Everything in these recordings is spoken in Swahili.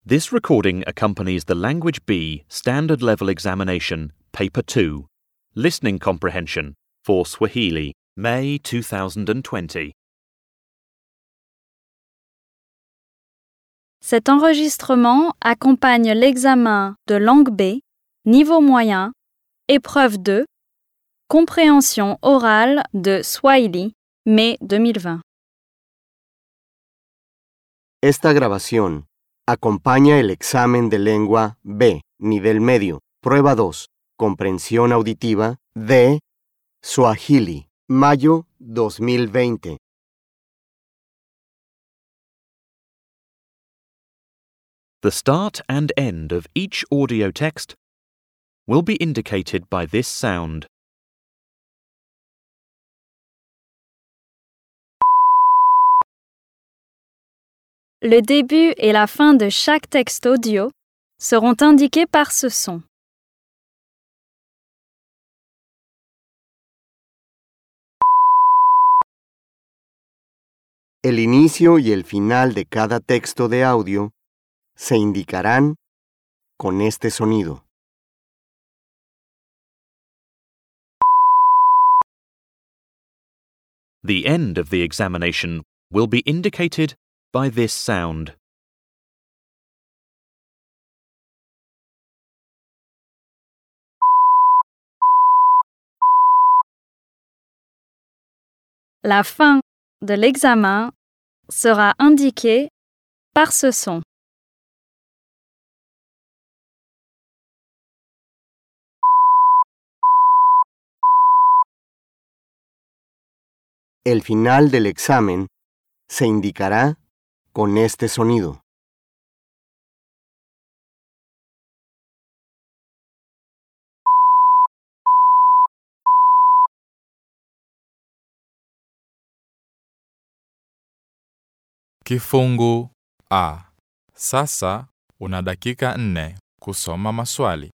This recording accompanies the Language B Standard Level Examination, Paper 2, Listening Comprehension for Swahili, May 2020. Cet enregistrement accompagne l'examen de langue B, niveau moyen, épreuve 2, compréhension orale de Swahili, mai 2020. Esta grabación acompaña el examen de lengua B, nivel medio, prueba 2, comprensión auditiva de Swahili, mayo 2020. The start and end of each audio text will be indicated by this sound. Le début et la fin de chaque texte audio seront indiqués par ce son. El inicio y el final de cada texto de audio se indicarán con este sonido. The end of the examination will be indicated by this sound. La fin de l'examen sera indiquée par ce son. El final del examen se indicará con este sonido. Kifungu A. Sasa una dakika nne kusoma maswali.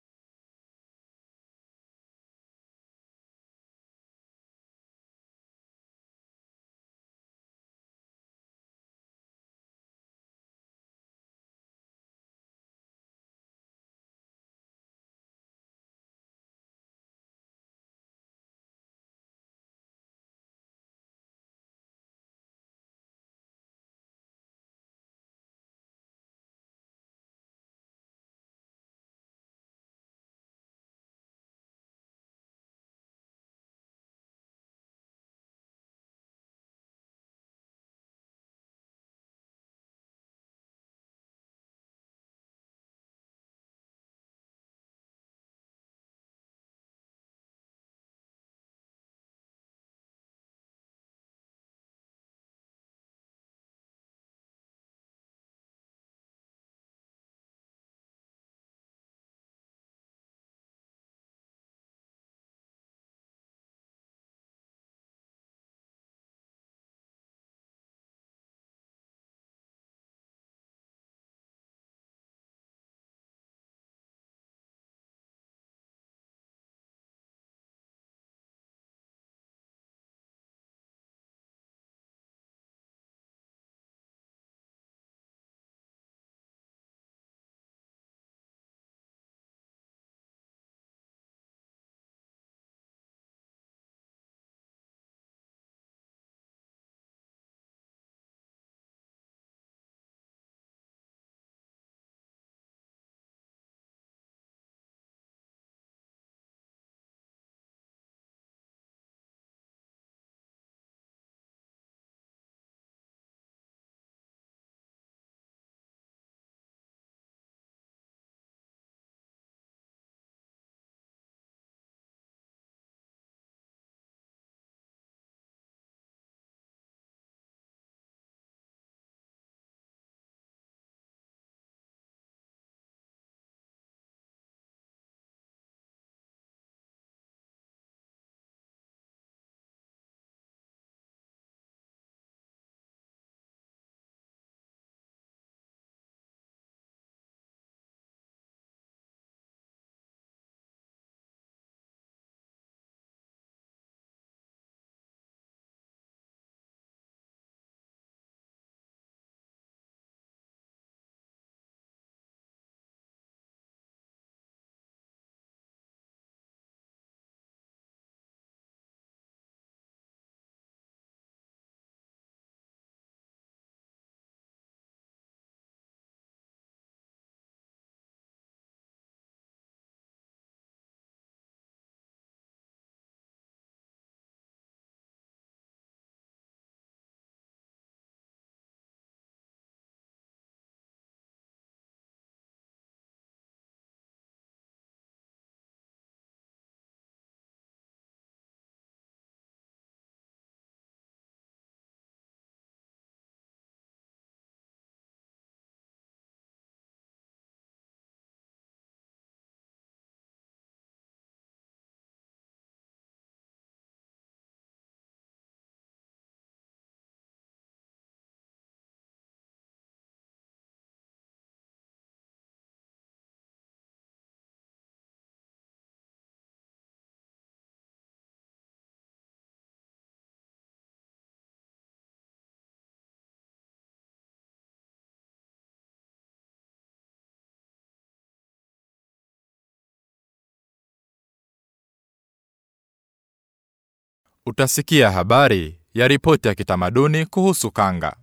Utasikia habari ya ripoti ya kitamaduni kuhusu kanga.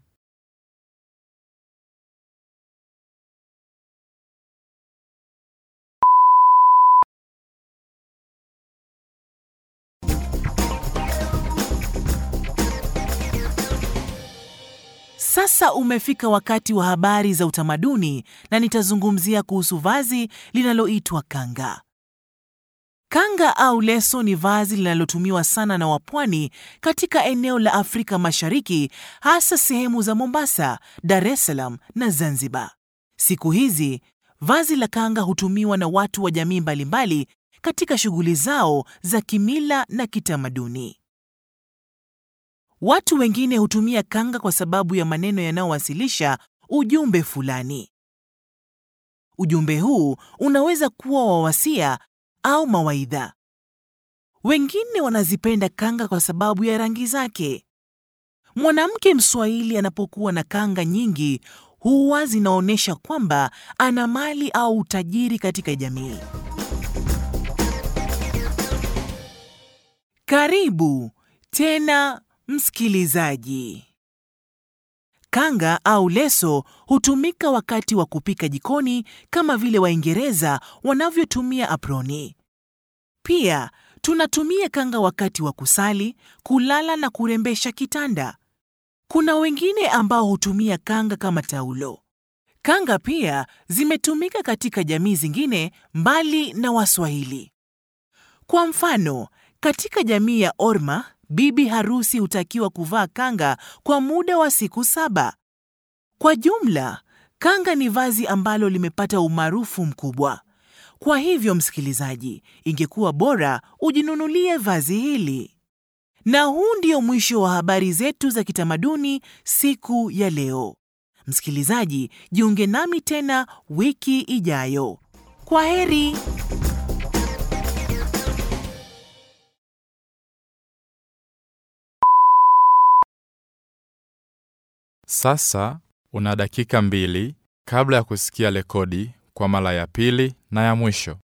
Sasa umefika wakati wa habari za utamaduni na nitazungumzia kuhusu vazi linaloitwa kanga. Kanga au leso ni vazi linalotumiwa sana na wapwani katika eneo la Afrika Mashariki, hasa sehemu za Mombasa, Dar es Salaam na Zanzibar. Siku hizi vazi la kanga hutumiwa na watu wa jamii mbalimbali katika shughuli zao za kimila na kitamaduni. Watu wengine hutumia kanga kwa sababu ya maneno yanayowasilisha ujumbe fulani. Ujumbe huu unaweza kuwa wa wasia au mawaidha. Wengine wanazipenda kanga kwa sababu ya rangi zake. Mwanamke Mswahili anapokuwa na kanga nyingi huwa zinaonyesha kwamba ana mali au utajiri katika jamii. Karibu tena msikilizaji. Kanga au leso hutumika wakati wa kupika jikoni kama vile Waingereza wanavyotumia aproni. Pia tunatumia kanga wakati wa kusali, kulala na kurembesha kitanda. Kuna wengine ambao hutumia kanga kama taulo. Kanga pia zimetumika katika jamii zingine mbali na Waswahili. Kwa mfano, katika jamii ya Orma, bibi harusi hutakiwa kuvaa kanga kwa muda wa siku saba. Kwa jumla, kanga ni vazi ambalo limepata umaarufu mkubwa. Kwa hivyo, msikilizaji, ingekuwa bora ujinunulie vazi hili. Na huu ndio mwisho wa habari zetu za kitamaduni siku ya leo. Msikilizaji, jiunge nami tena wiki ijayo. Kwa heri. Sasa una dakika mbili kabla ya kusikia rekodi kwa mara ya pili na ya mwisho.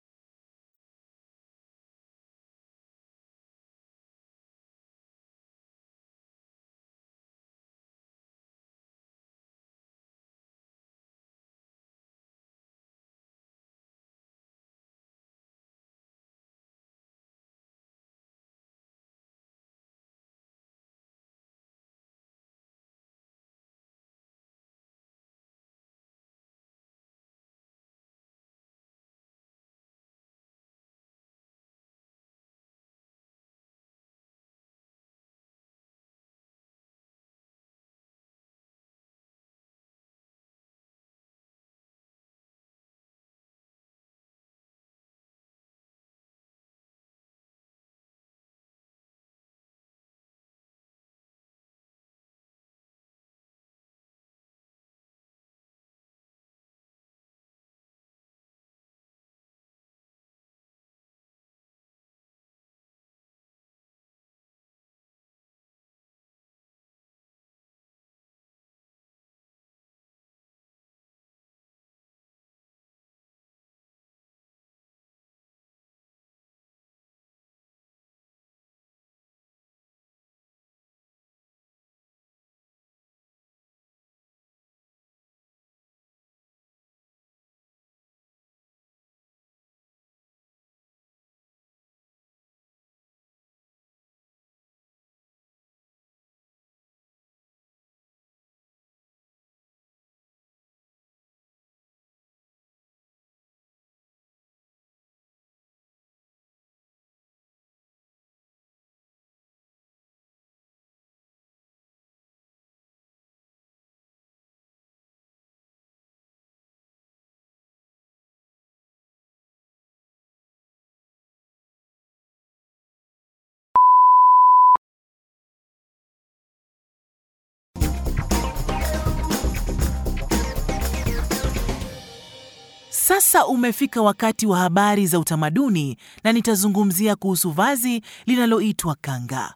Sasa umefika wakati wa habari za utamaduni na nitazungumzia kuhusu vazi linaloitwa kanga.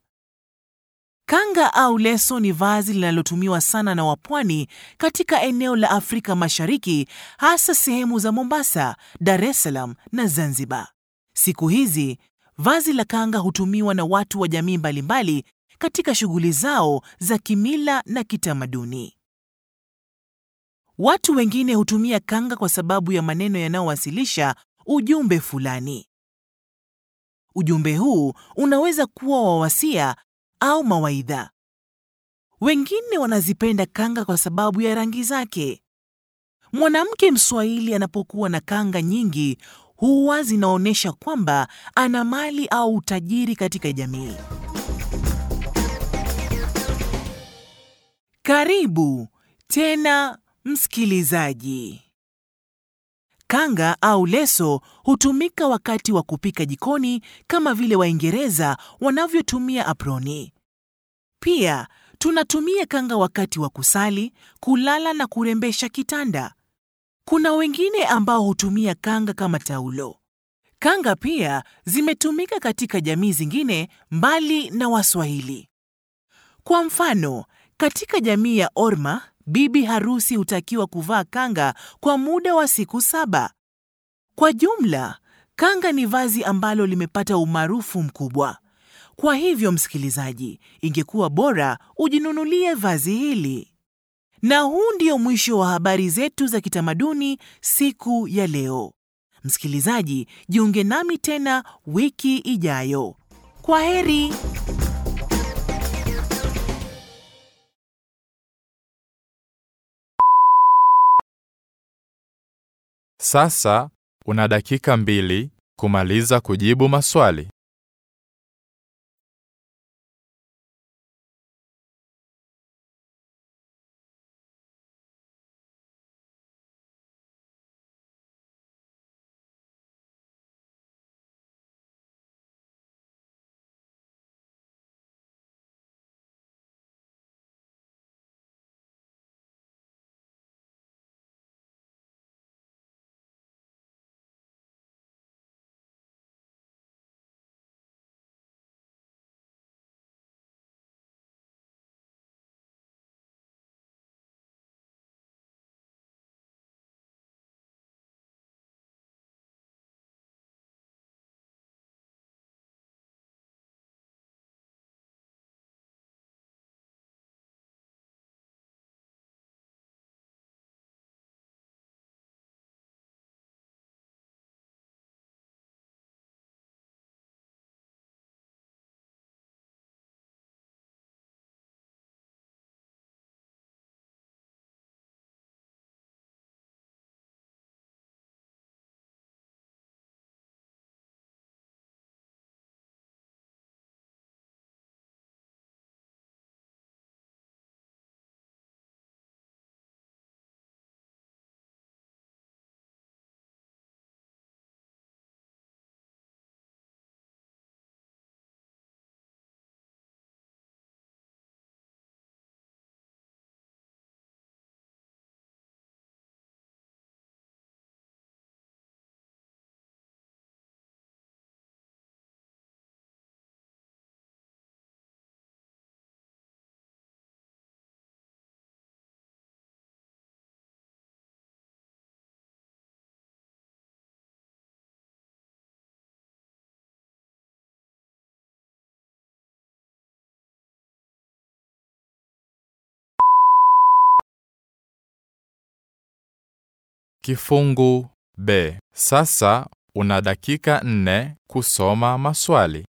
Kanga au leso ni vazi linalotumiwa sana na wapwani katika eneo la Afrika Mashariki, hasa sehemu za Mombasa, Dar es Salaam na Zanzibar. Siku hizi vazi la kanga hutumiwa na watu wa jamii mbalimbali katika shughuli zao za kimila na kitamaduni. Watu wengine hutumia kanga kwa sababu ya maneno yanayowasilisha ujumbe fulani. Ujumbe huu unaweza kuwa wa wasia au mawaidha. Wengine wanazipenda kanga kwa sababu ya rangi zake. Mwanamke Mswahili anapokuwa na kanga nyingi huwa zinaonyesha kwamba ana mali au utajiri katika jamii. Karibu tena msikilizaji. Kanga au leso hutumika wakati wa kupika jikoni kama vile Waingereza wanavyotumia aproni. Pia tunatumia kanga wakati wa kusali, kulala na kurembesha kitanda. Kuna wengine ambao hutumia kanga kama taulo. Kanga pia zimetumika katika jamii zingine mbali na Waswahili. Kwa mfano, katika jamii ya Orma, bibi harusi hutakiwa kuvaa kanga kwa muda wa siku saba. Kwa jumla, kanga ni vazi ambalo limepata umaarufu mkubwa. Kwa hivyo, msikilizaji, ingekuwa bora ujinunulie vazi hili. Na huu ndio mwisho wa habari zetu za kitamaduni siku ya leo. Msikilizaji, jiunge nami tena wiki ijayo. Kwa heri. Sasa una dakika mbili kumaliza kujibu maswali. Kifungu B. Sasa una dakika nne kusoma maswali.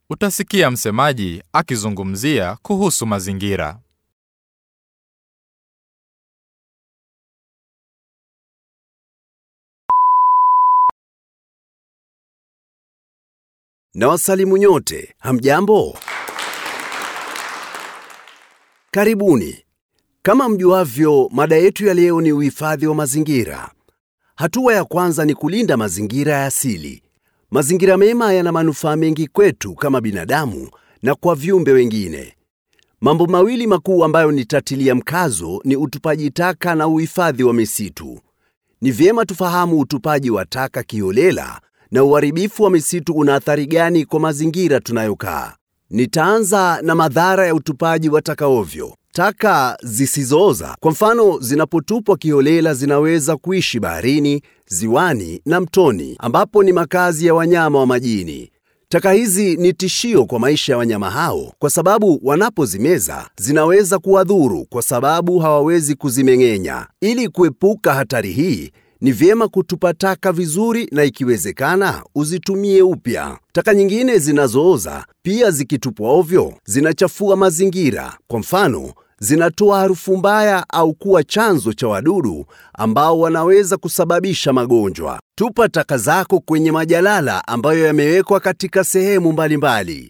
utasikia msemaji akizungumzia kuhusu mazingira. Na wasalimu nyote, hamjambo? Karibuni. Kama mjuavyo, mada yetu ya leo ni uhifadhi wa mazingira. Hatua ya kwanza ni kulinda mazingira ya asili. Mazingira mema yana manufaa mengi kwetu kama binadamu na kwa viumbe wengine. Mambo mawili makuu ambayo nitatilia mkazo ni utupaji taka na uhifadhi wa misitu. Ni vyema tufahamu utupaji wa taka kiholela na uharibifu wa misitu una athari gani kwa mazingira tunayokaa. Nitaanza na madhara ya utupaji wa taka ovyo. Taka zisizooza, kwa mfano, zinapotupwa kiholela zinaweza kuishi baharini, ziwani na mtoni, ambapo ni makazi ya wanyama wa majini. Taka hizi ni tishio kwa maisha ya wanyama hao kwa sababu wanapozimeza zinaweza kuwadhuru kwa sababu hawawezi kuzimeng'enya. Ili kuepuka hatari hii, ni vyema kutupa taka vizuri na ikiwezekana uzitumie upya. Taka nyingine zinazooza pia zikitupwa ovyo zinachafua mazingira. Kwa mfano, zinatoa harufu mbaya au kuwa chanzo cha wadudu ambao wanaweza kusababisha magonjwa. Tupa taka zako kwenye majalala ambayo yamewekwa katika sehemu mbalimbali.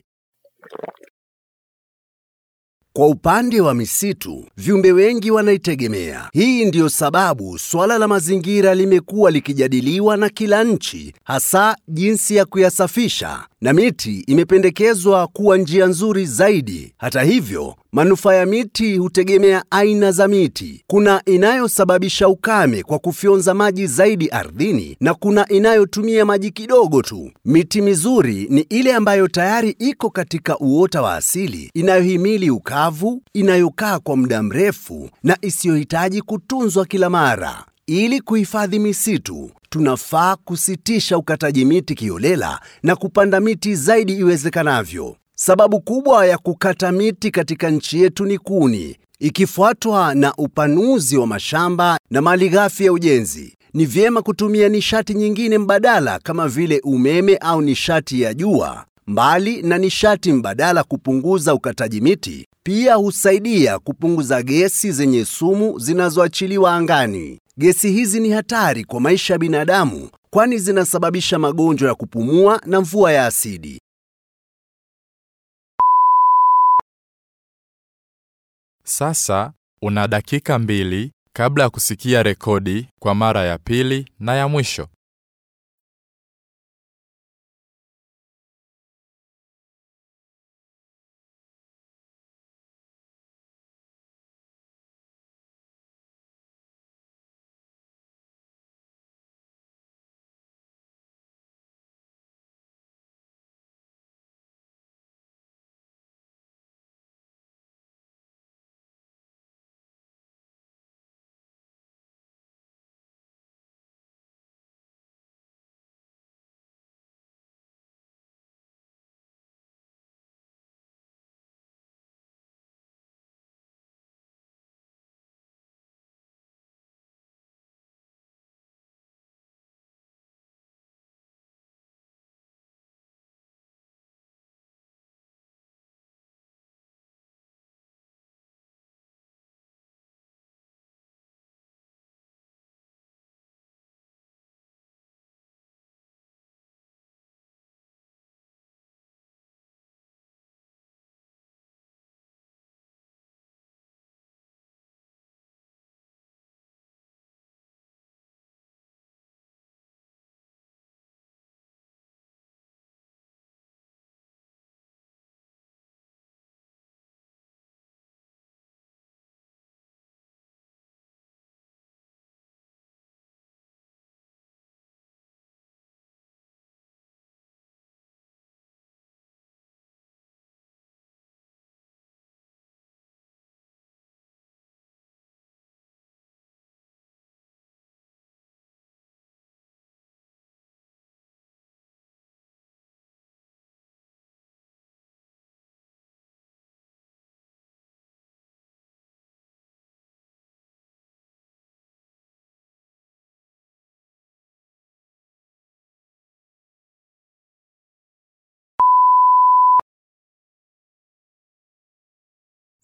Kwa upande wa misitu, viumbe wengi wanaitegemea. Hii ndiyo sababu swala la mazingira limekuwa likijadiliwa na kila nchi, hasa jinsi ya kuyasafisha, na miti imependekezwa kuwa njia nzuri zaidi. Hata hivyo, manufaa ya miti hutegemea aina za miti. Kuna inayosababisha ukame kwa kufyonza maji zaidi ardhini na kuna inayotumia maji kidogo tu. Miti mizuri ni ile ambayo tayari iko katika uota wa asili, inayohimili ukavu, inayokaa kwa muda mrefu na isiyohitaji kutunzwa kila mara. Ili kuhifadhi misitu, tunafaa kusitisha ukataji miti kiholela na kupanda miti zaidi iwezekanavyo. Sababu kubwa ya kukata miti katika nchi yetu ni kuni, ikifuatwa na upanuzi wa mashamba na malighafi ya ujenzi. Ni vyema kutumia nishati nyingine mbadala kama vile umeme au nishati ya jua. Mbali na nishati mbadala kupunguza ukataji miti, pia husaidia kupunguza gesi zenye sumu zinazoachiliwa angani. Gesi hizi ni hatari kwa maisha ya binadamu kwani zinasababisha magonjwa ya kupumua na mvua ya asidi. Sasa una dakika mbili kabla ya kusikia rekodi kwa mara ya pili na ya mwisho.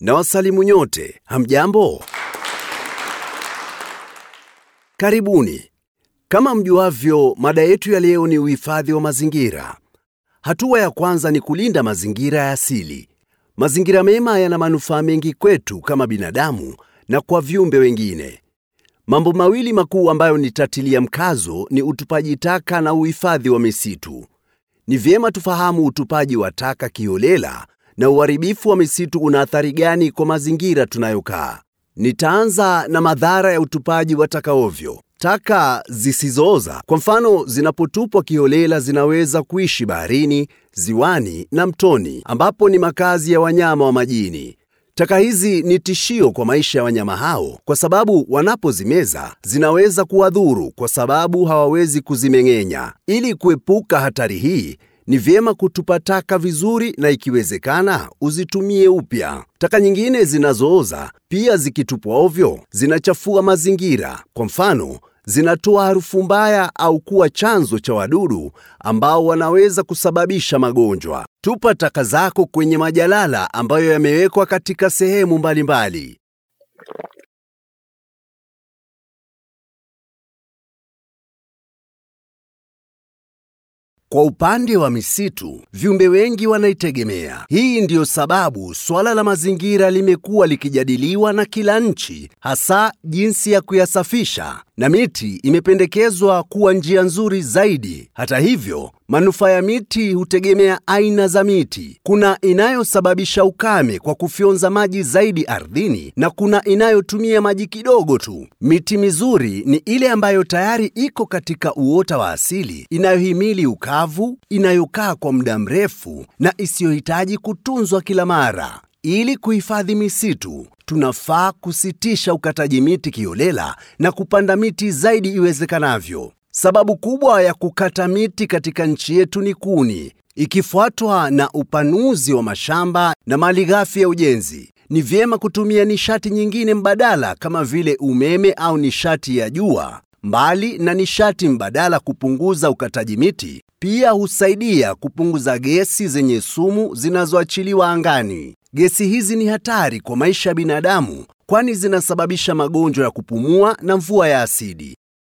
Na wasalimu nyote, hamjambo? Karibuni. Kama mjuavyo, mada yetu ya leo ni uhifadhi wa mazingira. Hatua ya kwanza ni kulinda mazingira ya asili. Mazingira mema yana manufaa mengi kwetu kama binadamu na kwa viumbe wengine. Mambo mawili makuu ambayo nitatilia mkazo ni utupaji taka na uhifadhi wa misitu. Ni vyema tufahamu utupaji wa taka kiholela na uharibifu wa misitu una athari gani kwa mazingira tunayokaa. Nitaanza na madhara ya utupaji wa taka ovyo. Taka zisizooza, kwa mfano, zinapotupwa kiholela zinaweza kuishi baharini, ziwani na mtoni, ambapo ni makazi ya wanyama wa majini. Taka hizi ni tishio kwa maisha ya wanyama hao kwa sababu wanapozimeza zinaweza kuwadhuru kwa sababu hawawezi kuzimeng'enya. Ili kuepuka hatari hii, ni vyema kutupa taka vizuri na ikiwezekana uzitumie upya. Taka nyingine zinazooza pia zikitupwa ovyo zinachafua mazingira. Kwa mfano, zinatoa harufu mbaya au kuwa chanzo cha wadudu ambao wanaweza kusababisha magonjwa. Tupa taka zako kwenye majalala ambayo yamewekwa katika sehemu mbalimbali. Kwa upande wa misitu, viumbe wengi wanaitegemea. Hii ndiyo sababu suala la mazingira limekuwa likijadiliwa na kila nchi, hasa jinsi ya kuyasafisha, na miti imependekezwa kuwa njia nzuri zaidi. Hata hivyo, manufaa ya miti hutegemea aina za miti. Kuna inayosababisha ukame kwa kufyonza maji zaidi ardhini na kuna inayotumia maji kidogo tu. Miti mizuri ni ile ambayo tayari iko katika uota wa asili, inayohimili ukavu, inayokaa kwa muda mrefu na isiyohitaji kutunzwa kila mara. Ili kuhifadhi misitu, tunafaa kusitisha ukataji miti kiholela na kupanda miti zaidi iwezekanavyo. Sababu kubwa ya kukata miti katika nchi yetu ni kuni, ikifuatwa na upanuzi wa mashamba na malighafi ya ujenzi. Ni vyema kutumia nishati nyingine mbadala kama vile umeme au nishati ya jua. Mbali na nishati mbadala kupunguza ukataji miti, pia husaidia kupunguza gesi zenye sumu zinazoachiliwa angani. Gesi hizi ni hatari kwa maisha ya binadamu kwani zinasababisha magonjwa ya kupumua na mvua ya asidi.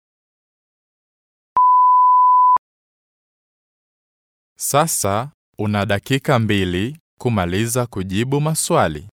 Sasa una dakika mbili kumaliza kujibu maswali.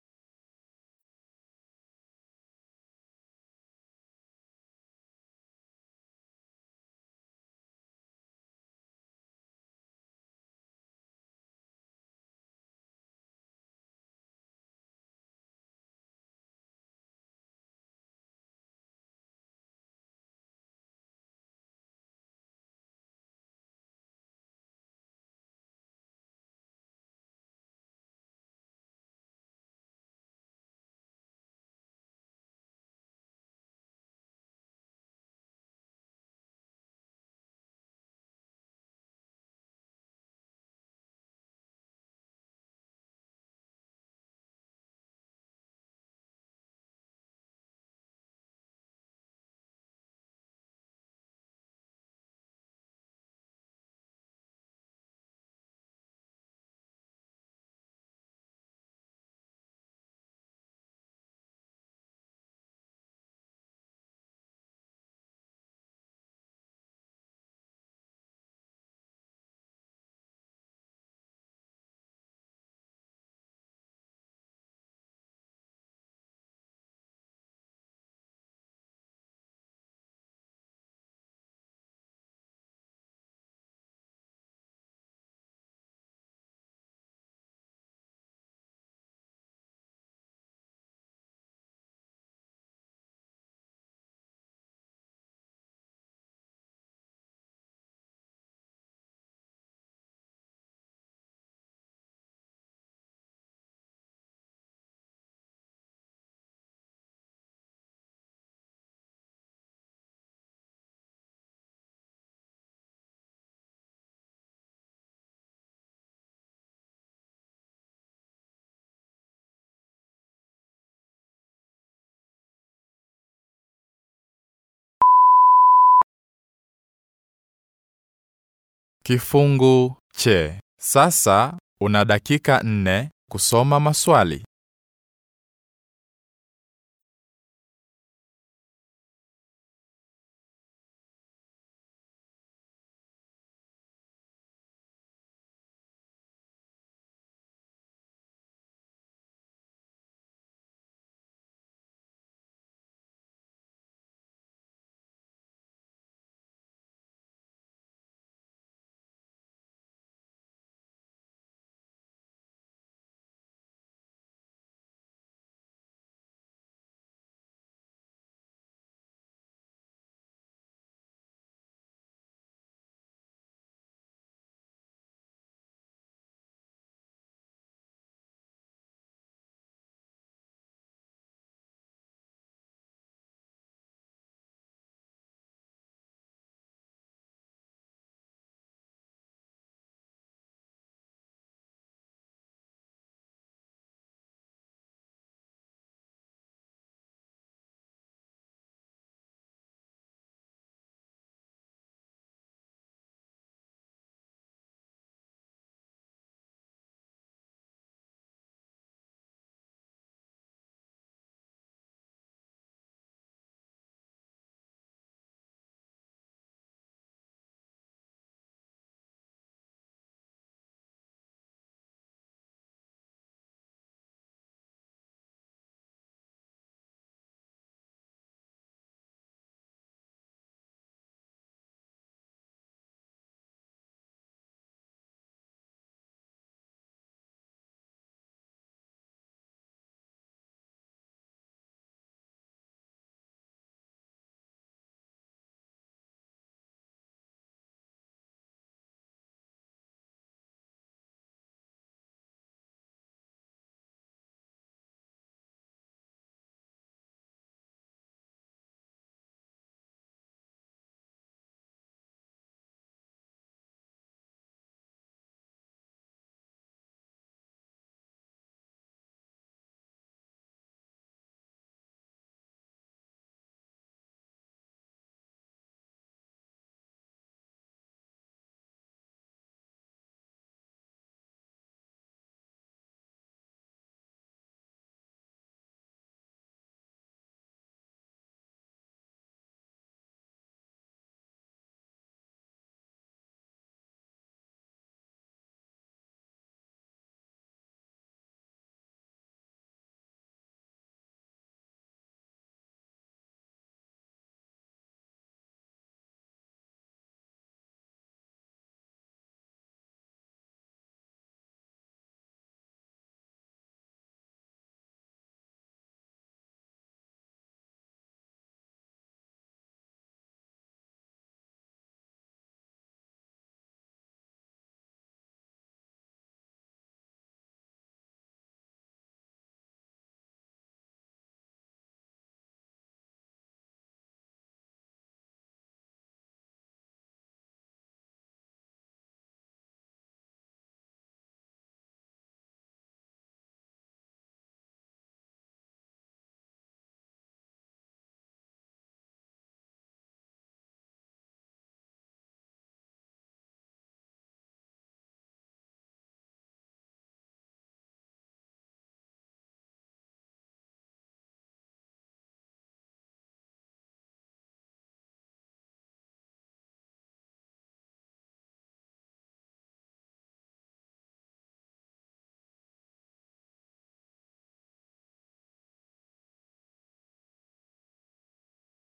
Kifungu che. Sasa una dakika nne kusoma maswali.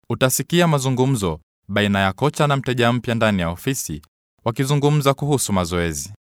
Utasikia mazungumzo baina ya kocha na mteja mpya ndani ya ofisi wakizungumza kuhusu mazoezi.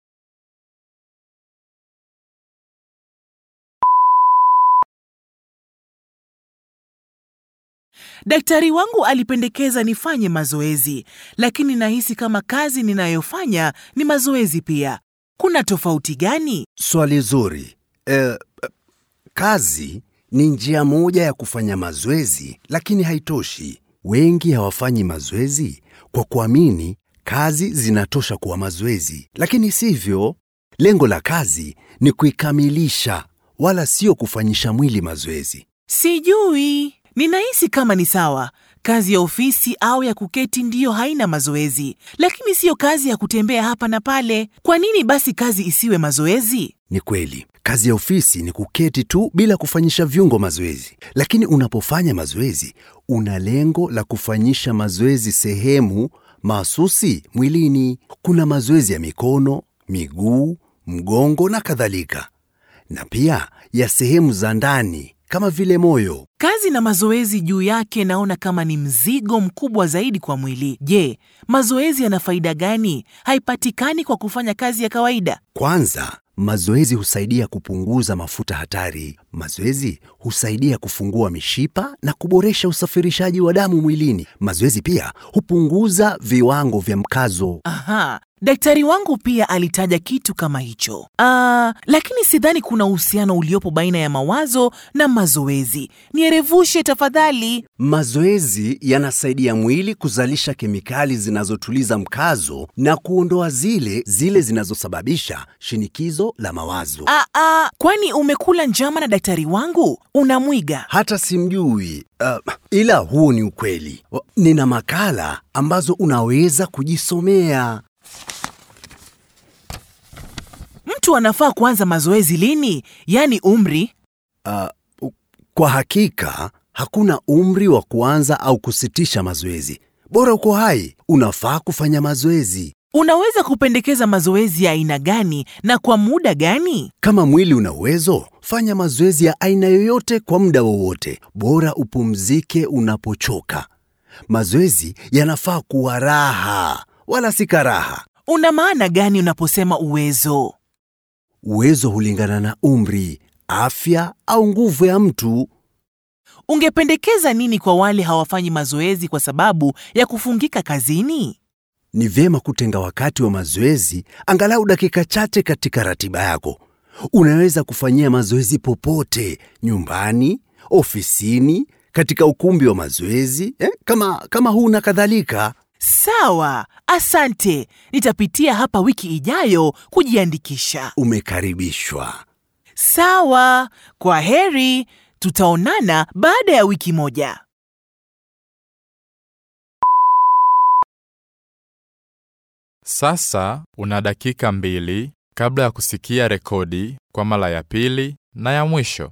Daktari wangu alipendekeza nifanye mazoezi, lakini nahisi kama kazi ninayofanya ni mazoezi pia. Kuna tofauti gani? Swali zuri. Eh, kazi ni njia moja ya kufanya mazoezi, lakini haitoshi. Wengi hawafanyi mazoezi kwa kuamini kazi zinatosha kuwa mazoezi, lakini sivyo. Lengo la kazi ni kuikamilisha, wala sio kufanyisha mwili mazoezi. Sijui, ninahisi kama ni sawa. Kazi ya ofisi au ya kuketi ndiyo haina mazoezi, lakini siyo kazi ya kutembea hapa na pale. Kwa nini basi kazi isiwe mazoezi? Ni kweli, kazi ya ofisi ni kuketi tu bila kufanyisha viungo mazoezi, lakini unapofanya mazoezi una lengo la kufanyisha mazoezi sehemu mahsusi mwilini. Kuna mazoezi ya mikono, miguu, mgongo na kadhalika, na pia ya sehemu za ndani kama vile moyo. Kazi na mazoezi juu yake naona kama ni mzigo mkubwa zaidi kwa mwili. Je, mazoezi yana faida gani? Haipatikani kwa kufanya kazi ya kawaida. Kwanza, mazoezi husaidia kupunguza mafuta hatari. Mazoezi husaidia kufungua mishipa na kuboresha usafirishaji wa damu mwilini. Mazoezi pia hupunguza viwango vya mkazo. Aha, daktari wangu pia alitaja kitu kama hicho. Ah, lakini sidhani kuna uhusiano uliopo baina ya mawazo na mazoezi. Nierevushe tafadhali. Mazoezi yanasaidia mwili kuzalisha kemikali zinazotuliza mkazo na kuondoa zile zile zinazosababisha shinikizo la mawazo. Ah, ah, kwani umekula njama na daktari wangu? Unamwiga. Hata simjui uh, ila huo ni ukweli. O, Nina makala ambazo unaweza kujisomea. Mtu anafaa kuanza mazoezi lini? Yaani umri? Kwa hakika hakuna umri wa kuanza au kusitisha mazoezi. Bora uko hai, unafaa kufanya mazoezi. Unaweza kupendekeza mazoezi ya aina gani na kwa muda gani? Kama mwili una uwezo, fanya mazoezi ya aina yoyote kwa muda wowote. Bora upumzike unapochoka. Mazoezi yanafaa kuwa raha, wala si karaha. Una maana gani unaposema uwezo? Uwezo hulingana na umri, afya au nguvu ya mtu. Ungependekeza nini kwa wale hawafanyi mazoezi kwa sababu ya kufungika kazini? Ni vyema kutenga wakati wa mazoezi angalau dakika chache katika ratiba yako. Unaweza kufanyia mazoezi popote, nyumbani, ofisini, katika ukumbi wa mazoezi eh, kama, kama huu na kadhalika. Sawa, asante. Nitapitia hapa wiki ijayo kujiandikisha. Umekaribishwa. Sawa, kwa heri. Tutaonana baada ya wiki moja. Sasa una dakika mbili kabla ya kusikia rekodi kwa mara ya pili na ya mwisho.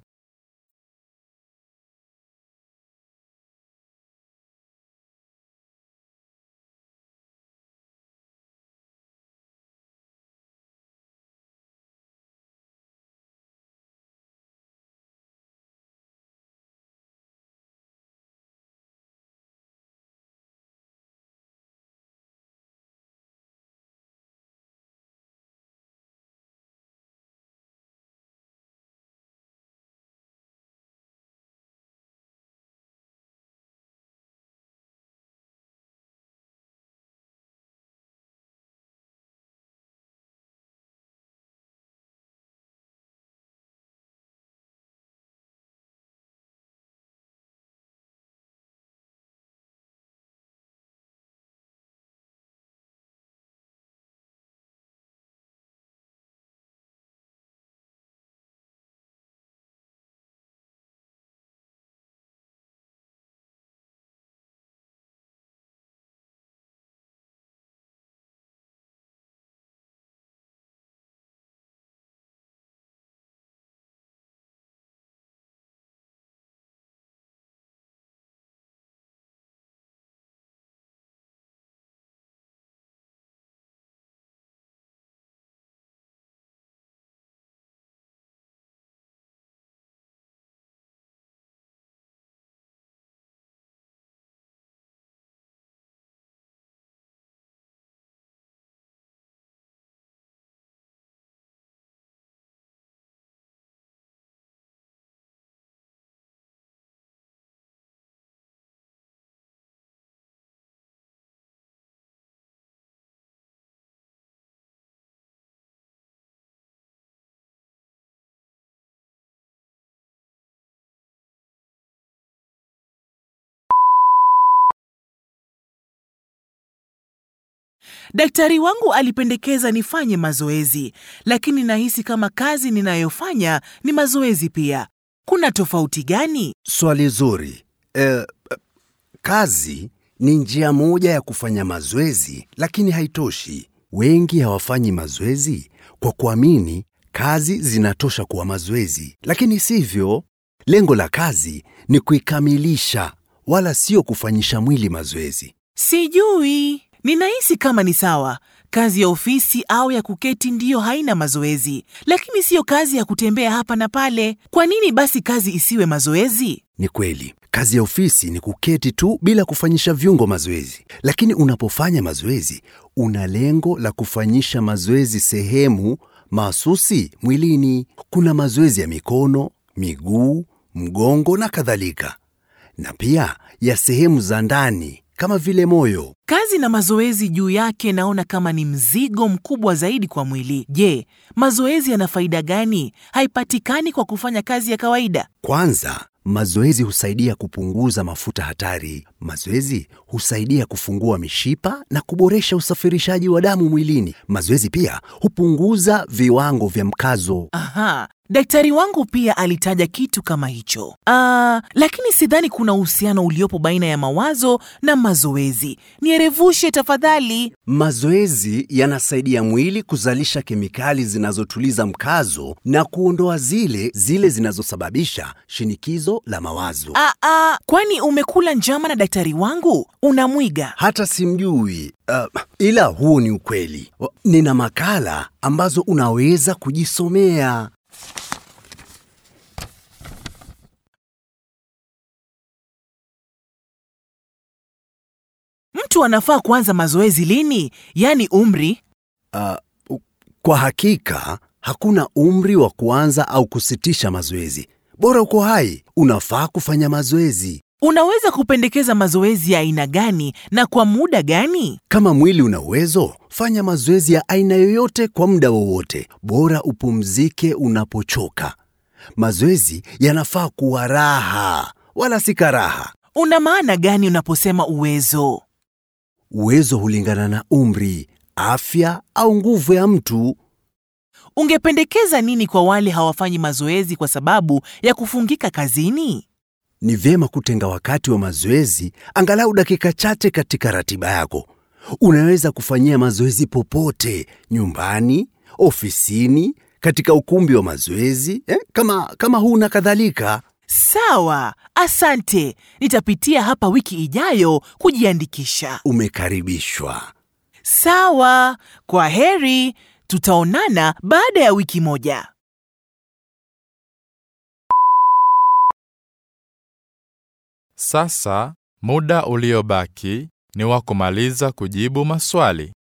Daktari wangu alipendekeza nifanye mazoezi, lakini nahisi kama kazi ninayofanya ni mazoezi pia. Kuna tofauti gani? Swali zuri. Eh, kazi ni njia moja ya kufanya mazoezi, lakini haitoshi. Wengi hawafanyi mazoezi kwa kuamini kazi zinatosha kuwa mazoezi, lakini sivyo. Lengo la kazi ni kuikamilisha, wala sio kufanyisha mwili mazoezi. Sijui, ninahisi kama ni sawa. Kazi ya ofisi au ya kuketi ndiyo haina mazoezi, lakini siyo kazi ya kutembea hapa na pale. Kwa nini basi kazi isiwe mazoezi? Ni kweli, kazi ya ofisi ni kuketi tu bila kufanyisha viungo mazoezi, lakini unapofanya mazoezi una lengo la kufanyisha mazoezi sehemu mahsusi mwilini. Kuna mazoezi ya mikono, miguu, mgongo na kadhalika, na pia ya sehemu za ndani kama vile moyo. Kazi na mazoezi juu yake naona kama ni mzigo mkubwa zaidi kwa mwili. Je, mazoezi yana faida gani? Haipatikani kwa kufanya kazi ya kawaida. Kwanza, mazoezi husaidia kupunguza mafuta hatari. Mazoezi husaidia kufungua mishipa na kuboresha usafirishaji wa damu mwilini. Mazoezi pia hupunguza viwango vya mkazo. Aha, daktari wangu pia alitaja kitu kama hicho. Ah, lakini sidhani kuna uhusiano uliopo baina ya mawazo na mazoezi. Nierevushe tafadhali. Mazoezi yanasaidia mwili kuzalisha kemikali zinazotuliza mkazo na kuondoa zile zile zinazosababisha shinikizo la mawazo. Ah, ah, kwani umekula njama na daktari wangu? Unamwiga. Hata simjui uh, ila huo ni ukweli. O, Nina makala ambazo unaweza kujisomea. Mtu anafaa kuanza mazoezi lini? Yaani umri? Uh, kwa hakika hakuna umri wa kuanza au kusitisha mazoezi. Bora uko hai, unafaa kufanya mazoezi. Unaweza kupendekeza mazoezi ya aina gani na kwa muda gani? Kama mwili una uwezo, fanya mazoezi ya aina yoyote kwa muda wowote. Bora upumzike unapochoka. Mazoezi yanafaa kuwa raha, wala si karaha. Una maana gani unaposema uwezo? Uwezo hulingana na umri, afya au nguvu ya mtu. Ungependekeza nini kwa wale hawafanyi mazoezi kwa sababu ya kufungika kazini? Ni vyema kutenga wakati wa mazoezi angalau dakika chache katika ratiba yako. Unaweza kufanyia mazoezi popote, nyumbani, ofisini, katika ukumbi wa mazoezi eh, kama, kama huu na kadhalika. Sawa, asante. Nitapitia hapa wiki ijayo kujiandikisha. Umekaribishwa. Sawa, kwa heri. Tutaonana baada ya wiki moja. Sasa muda uliobaki ni wa kumaliza kujibu maswali.